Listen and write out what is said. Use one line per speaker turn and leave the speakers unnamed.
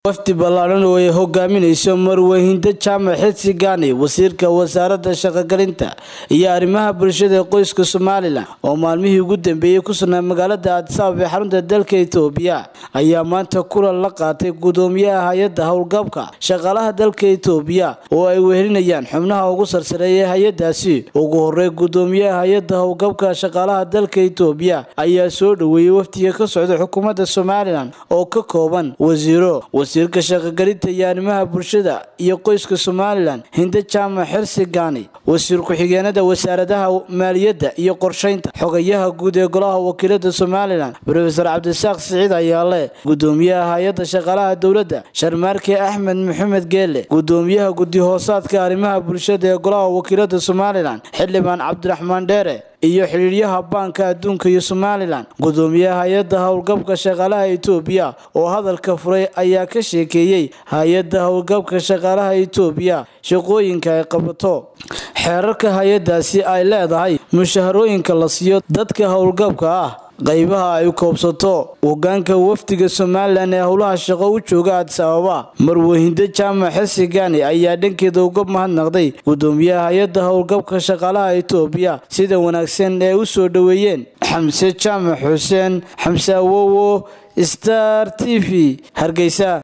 wafdi ballaadhan oo ay hogaaminayso marwehinda jaamac xidsi gaani wasiirka wasaaradda shaqogelinta iyo arrimaha bulshada ee qoyska somalilan oo maalmihii ugu dambeeyey ku sugnaa magaalada aadisaabab ee xarunta dalka etoobiya ayaa maanta kulan la qaatay gudoomiyaha hay-adda howlgabka shaqaalaha dalka etoobiya oo ay wehelinayaan xubnaha ugu sarsareeya hay-adaasi ugu horey gudoomiyaha hay-adda howlgabka shaqaalaha dalka etoobiya ayaa soo dhoweeyey wafdiga ka socda xukuumadda somalilan oo ka kooban wasiiro wasiirka shaqogelinta iyo arrimaha bulshada iyo qoyska somalilan hinde jaamac xirsi gaani wasiir ku-xigeenada wasaaradaha maaliyadda iyo qorshaynta xogayaha guud ee golaha wakiilada somalilan rofeor cabdisaaq siciid ayaale gudoomiyaha hay-adda shaqaalaha dowladda sharmaarke axmed maxamed geele gudoomiyaha guddi hoosaadka arrimaha bulshada ee golaha wakiilada somalilan xildhibaan cabdiraxmaan dheere iyo xidhiiryaha baanka adduunka iyo somalilan gudoomiyaha hay-adda howlgabka shaqaalaha etoobiya oo hadalka furay ayaa ka sheekeeyey hay-adda howlgabka shaqaalaha etoobiya shaqooyinka ay qabato xeerarka hay-adaasi ay leedahay mushaharooyinka la siiyo dadka howlgabka ah qaybaha ay koobsato hogaanka wafdiga somalilan ee howlaha shaqo u jooga adis ababa marwehindo jaamac xesi gaani ayaa dhankeeda uga mahadnaqday gudoomiyaha hay-adda howlgabka shaqaalaha etoobiya sida wanaagsan ee u soo dhoweeyeen xamse jaamac xuseen xamse awowo star t v hargeysa